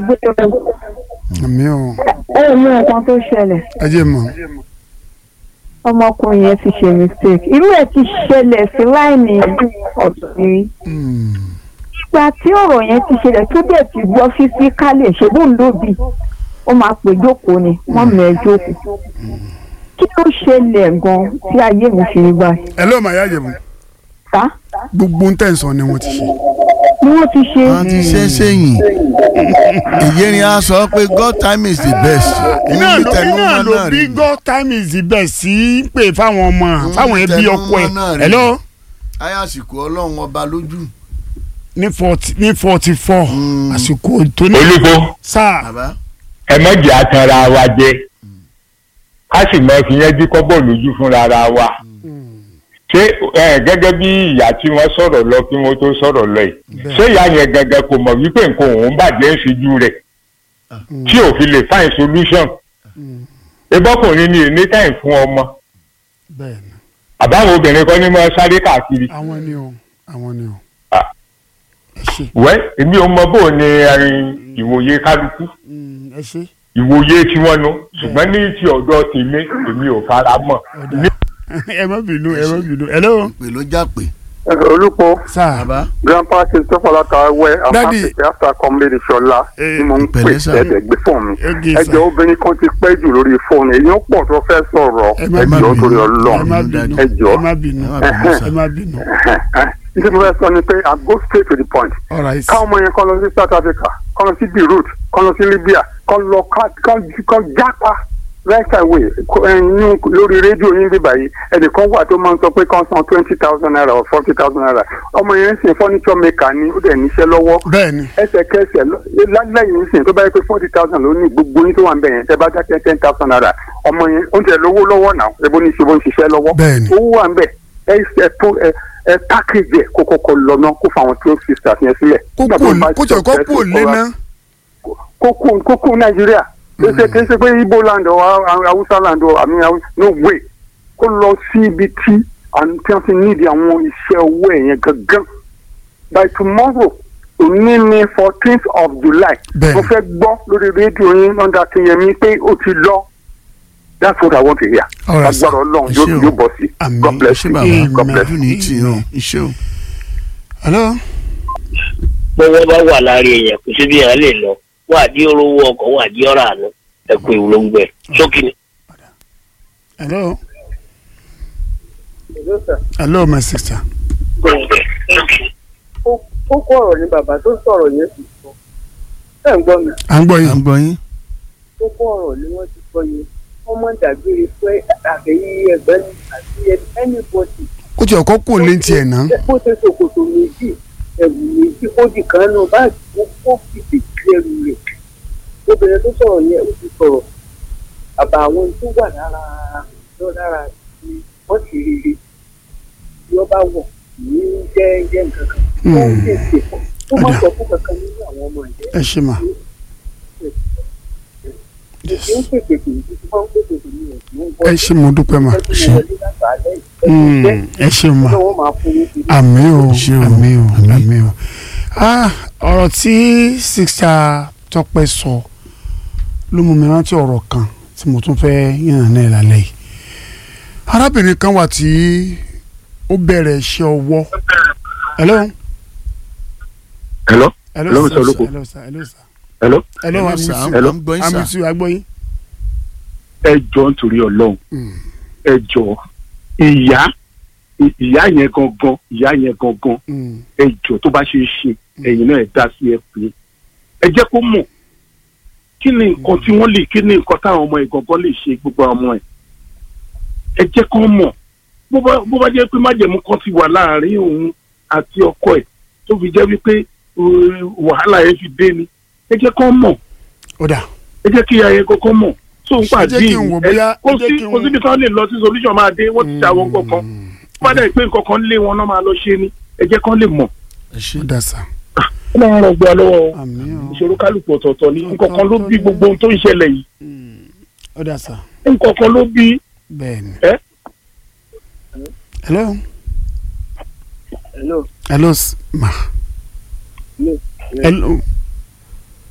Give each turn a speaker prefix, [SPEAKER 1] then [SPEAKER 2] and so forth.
[SPEAKER 1] gbé ẹ
[SPEAKER 2] àmì o
[SPEAKER 1] ẹ mú nǹkan tó ṣẹlẹ̀
[SPEAKER 2] ẹ jẹ́ mọ̀
[SPEAKER 1] ọmọkùnrin yẹn ti ṣe mistake irú ẹ̀ ti ṣẹlẹ̀ sí láìní ọ̀tún rí
[SPEAKER 2] Mm.
[SPEAKER 1] ìgbà tí ọ̀rọ̀ yẹn ti ṣẹlẹ̀ tó dẹ̀ ti gbọ́ físíkálì ṣègùn lóbi ó máa pè jókòó ni wọ́n mọ̀ ẹ́ jókòó kí ló ṣẹlẹ̀ gan tí ayé mi fi rí báyìí
[SPEAKER 2] ẹ ló máa yá jẹ̀bù
[SPEAKER 1] sá
[SPEAKER 2] gbogbo ń tẹ̀sán ni wọ́n ti ṣe
[SPEAKER 1] ni wọ́n ti ṣe
[SPEAKER 3] wọ́n ti ṣe é sẹ́yìn ìyẹn ni a sọ pé God time is the best
[SPEAKER 2] iná
[SPEAKER 3] Níbi
[SPEAKER 2] ló
[SPEAKER 3] tẹnu
[SPEAKER 2] iná
[SPEAKER 3] mọ́
[SPEAKER 2] ló
[SPEAKER 3] náà
[SPEAKER 2] bí
[SPEAKER 3] rí.
[SPEAKER 2] God time is the best sí pé fáwọn ọmọ fáwọn ẹbí
[SPEAKER 3] tẹnu
[SPEAKER 2] ọkọ ẹ
[SPEAKER 3] mọ́ náà rí.
[SPEAKER 2] hello
[SPEAKER 3] ayé àsìkò ọlọ́run ọba lójú.
[SPEAKER 2] ní forty ní forty four
[SPEAKER 3] Mm.
[SPEAKER 2] àsìkò tó ní
[SPEAKER 4] olùkọ́
[SPEAKER 2] sáà
[SPEAKER 3] bàbá
[SPEAKER 4] ẹ má jẹ́ àtàrà wa jẹ ká sì mọ fi yẹn bí kọ́bọ̀ lójú fúnra ara wa ṣé ẹ gẹ́gẹ́ bí ìyá tí wọ́n sọ̀rọ̀ lọ kí wọ́n tó sọ̀rọ̀ lọ yìí ṣé ìyá yẹn gangan kò mọ̀ wípé nǹkan òun bàjẹ́ ń ṣojú rẹ̀ tí ò fi lè find solution ebọ́kùnrin ni ní time fún ọmọ
[SPEAKER 2] bẹ́ẹ̀ ni
[SPEAKER 4] àbáwọn obìnrin kan ní mọ́ sáré káàkiri
[SPEAKER 2] àwọn ni o àwọn ni o
[SPEAKER 4] Ah.
[SPEAKER 2] ẹ ṣe
[SPEAKER 4] wẹ́ èmi ò mọ bó o ní ẹrin ìwòye kálukú
[SPEAKER 2] Mm, ẹ ṣe
[SPEAKER 4] ìwòye tí wọ́n nu ṣùgbọ́n ní ti ọ̀dọ̀ tèmi èmi ò fara mọ́
[SPEAKER 2] ọ̀dà ẹ má bínú ẹ má bínú hello
[SPEAKER 3] pè ló já pé
[SPEAKER 5] olùkọ́
[SPEAKER 2] sáà
[SPEAKER 3] bàbá
[SPEAKER 5] grandpa christopher látàwẹ́
[SPEAKER 2] Daddy.
[SPEAKER 5] àfàṣẹ̀kẹ́ after comrade ṣọlá
[SPEAKER 2] Eh,
[SPEAKER 5] tí mo ń pè
[SPEAKER 3] pẹ̀lẹ́ sà.
[SPEAKER 5] ẹ̀ẹ́dẹ̀ gbé fóònù mi
[SPEAKER 2] Ege sà.
[SPEAKER 5] ẹjọ́ obìnrin kan ti pẹ́ jù lórí fóònù èèyàn pọ̀ tó fẹ́ sọ̀rọ̀
[SPEAKER 2] Ẹ má
[SPEAKER 5] ẹjọ́
[SPEAKER 3] bínú.
[SPEAKER 5] torí
[SPEAKER 2] ẹ
[SPEAKER 5] ọlọ́run
[SPEAKER 2] má
[SPEAKER 3] Daddy.
[SPEAKER 2] bínú
[SPEAKER 5] ẹjọ́
[SPEAKER 2] ẹ má bínú
[SPEAKER 3] Ẹ má bínú, sà.
[SPEAKER 2] ẹ má bínú
[SPEAKER 5] nítorí mo fẹ́ sọ ni pé i go straight to the point
[SPEAKER 2] all right
[SPEAKER 5] káwọn ọmọ yẹn kọ́ lọ sí south africa kọ́ lọ sí beirut kọ́ lọ sí libya kọ́ lọ ká- kọ́ kọ́ jápa right away kó- ẹ, ní lórí rédíò yín bí báyìí ẹnìkan wà tó máa ń sọ pé kán san twenty thousand naira or forty thousand naira ọmọ yẹn ń sìn furniture maker ni ó dẹ̀ níṣẹ́ lọ́wọ́
[SPEAKER 2] bẹ́ẹ̀ ni
[SPEAKER 5] ẹsẹ̀kẹsẹ̀ lọ- lálẹ́yìn ń sìn tó bá yẹ pé forty thousand ló ní gbogbo yín tó wà ń bẹ̀ yẹn tẹ́ bá dá ten ten thousand naira ọmọ yẹn ó ń tẹ̀ lówó lọ́wọ́ náà ebo ní ṣe bó ń ṣiṣẹ́ lọ́wọ́
[SPEAKER 2] Bẹ́ẹ̀ni.
[SPEAKER 5] owó wà ń bẹ̀ ẹ ẹ tó ẹ ẹ pákéjì ẹ kó kọ́kọ́ lọ náà kó fáwọn twelve sisters yẹn sílẹ̀.
[SPEAKER 2] kó
[SPEAKER 5] Nígbà tó
[SPEAKER 2] kú
[SPEAKER 5] bá
[SPEAKER 2] kó tẹ̀ kó
[SPEAKER 5] ṣe
[SPEAKER 2] kú
[SPEAKER 5] ọ̀fẹ́
[SPEAKER 2] lé
[SPEAKER 5] tó
[SPEAKER 2] ná
[SPEAKER 5] kókó kókó nàìjíríà kéṣe kéṣe pé ibo land ọ haúsá land ọ àmì Haú- no way kó lọ sí ibi tí àwọn tí wọ́n ti nídìí àwọn iṣẹ́ owó ẹ̀ yẹn gangan by tomorrow òní ní fourteenth of july
[SPEAKER 2] Bẹ́ẹ̀ni.
[SPEAKER 5] mo fẹ́ gbọ́ lórí rédíò yín lọ́dà kìnyẹmí pé ó ti lọ that's what i want to hear
[SPEAKER 2] All right, sir.
[SPEAKER 5] agbára ọlọ́run
[SPEAKER 3] Ẹ
[SPEAKER 5] yóò
[SPEAKER 3] ṣé o.
[SPEAKER 5] yóò bọ̀ sí
[SPEAKER 2] Àmín.
[SPEAKER 5] god bless
[SPEAKER 3] ṣé
[SPEAKER 5] you
[SPEAKER 3] bàbá
[SPEAKER 5] god bless you.
[SPEAKER 3] ojú ní tì í hàn iṣẹ́ o.
[SPEAKER 2] hello
[SPEAKER 6] bọ́wọ́ bá wà lára èèyàn kò sí bí èèyàn lè lọ wà á di orówó ọkọ̀ wà á di ọ̀rọ̀ àná ẹ̀kú ìwúlógbẹ sókè ni.
[SPEAKER 2] hello hello my sister
[SPEAKER 7] kókó ọ̀rọ̀ ni bàbá tó sọ̀rọ̀ yẹn ti sọ ẹ̀ ń gbọ́ mi
[SPEAKER 2] à ń gbọ́
[SPEAKER 3] à ń
[SPEAKER 2] yín
[SPEAKER 3] gbọ́ yín.
[SPEAKER 7] kókó ọ̀rọ̀ ni wọ́n ti sọ yẹn wọ́n mọ̀ dàgbére pé àbẹ̀yí ẹgbẹ́ ni àti anybody
[SPEAKER 2] kó tẹ̀ kó kú lé tiẹ̀ ná
[SPEAKER 7] bó ṣe ṣòkòtò méjì ẹ̀wù méjì ó di kan náà báyìí ó kó fìdí sí ẹrù rẹ̀ obìnrin tó sọ̀rọ̀ yẹn ó ti sọ̀rọ̀ àbá àwọn tó wà lára lọ lára ni wọ́n ti rere tí wọ́n bá wọ̀ ní jẹ́ jẹ́ nǹkan kan ó ń tètè pọ̀ ó má sọ fún kankan nínú àwọn ọmọ ìjẹ́
[SPEAKER 2] ẹ ṣe mà
[SPEAKER 7] èsì ń pèpè pè ní tí wọ́n ń pèpè pè ní ẹ̀sìn ń gbọ́
[SPEAKER 2] ẹ ṣe mo dúpẹ́ mà
[SPEAKER 7] ṣe
[SPEAKER 2] Mm, ẹ ṣe mà
[SPEAKER 7] lọ́wọ́ máa fún yín kiri.
[SPEAKER 2] àmì o
[SPEAKER 3] Ṣé o?
[SPEAKER 2] àmì o
[SPEAKER 3] Àmín.
[SPEAKER 2] àmì o ah ọ̀rọ̀ tí sista Tọ́pẹ́ sọ ló mú mi rántí ọ̀rọ̀ kan tí mo tún fẹ́ yànnà náà lálẹ́ yìí arábìnrin kan wà tí ó bẹ̀rẹ̀ iṣẹ́ ọwọ́ hello
[SPEAKER 4] hello
[SPEAKER 2] hello
[SPEAKER 4] Hello,
[SPEAKER 2] sir,
[SPEAKER 4] Mr. Olóko.
[SPEAKER 2] hello sir hello sir
[SPEAKER 4] hello
[SPEAKER 2] hello
[SPEAKER 3] Hello,
[SPEAKER 2] I'm
[SPEAKER 3] sir.
[SPEAKER 2] with you
[SPEAKER 4] Hello.
[SPEAKER 3] à ń gbọ́ yín
[SPEAKER 2] I'm
[SPEAKER 3] sà.
[SPEAKER 2] with you agbóyin
[SPEAKER 4] ẹ jọ nítorí ọlọ́run
[SPEAKER 2] Mm.
[SPEAKER 4] ẹ jọ ìyá ìyá yẹn gangan ìyá yẹn gangan
[SPEAKER 2] Mm.
[SPEAKER 4] ẹ jọ tó bá ṣe é ṣe ẹ̀yin náà ẹ dá sí ẹ pé ẹ jẹ́ kó mọ̀ kí ni nǹkan tí wọ́n lè kí ni nǹkan táwọn ọmọ ẹ̀ gangan lè ṣe gbogbo àwọn ọmọ ẹ̀ ẹ jẹ́ kó mọ̀ bó bá bó bá jẹ́ pé májẹ̀mú kan ti wà láàrin òun àti ọkọ ẹ̀ tó fi jẹ́ wípé uh, wàhálà yẹn fi dé ni ẹ jẹ́ kó mọ̀
[SPEAKER 2] ó dà
[SPEAKER 4] ẹ jẹ́ kí ayẹ kọ́kọ́ mọ̀ tó ń
[SPEAKER 2] Ṣé
[SPEAKER 4] pàdé
[SPEAKER 2] jẹ́ kí n wò bóyá-
[SPEAKER 4] kó
[SPEAKER 2] ẹ jẹ́
[SPEAKER 4] sí
[SPEAKER 2] kí n
[SPEAKER 4] kó
[SPEAKER 2] wò-
[SPEAKER 4] síbi kan lè lọ sí solution máa dé wọ́n ti ṣe àwọn nǹkan kan bá dẹ̀ pé nǹkan kan lé wọn náà máa lọ ṣe ni ẹ jẹ́ kán lè mọ̀
[SPEAKER 3] ẹ ṣe
[SPEAKER 2] ó dà sà
[SPEAKER 4] ó máa ń ràn gbọ́ lọ́wọ́ o.
[SPEAKER 2] àmì o
[SPEAKER 4] ìṣòro kálukú ọ̀tọ̀ọ̀tọ̀ ni nǹkan kan ló bí gbogbo ohun tó ń ṣẹlẹ̀ yìí
[SPEAKER 2] Mm. ó dà sà
[SPEAKER 4] nǹkan kan ló bí
[SPEAKER 2] bẹ́ẹ̀ ni
[SPEAKER 4] ẹ́
[SPEAKER 2] hello
[SPEAKER 7] Hello.
[SPEAKER 2] hello s- ma
[SPEAKER 7] Hello.
[SPEAKER 2] hello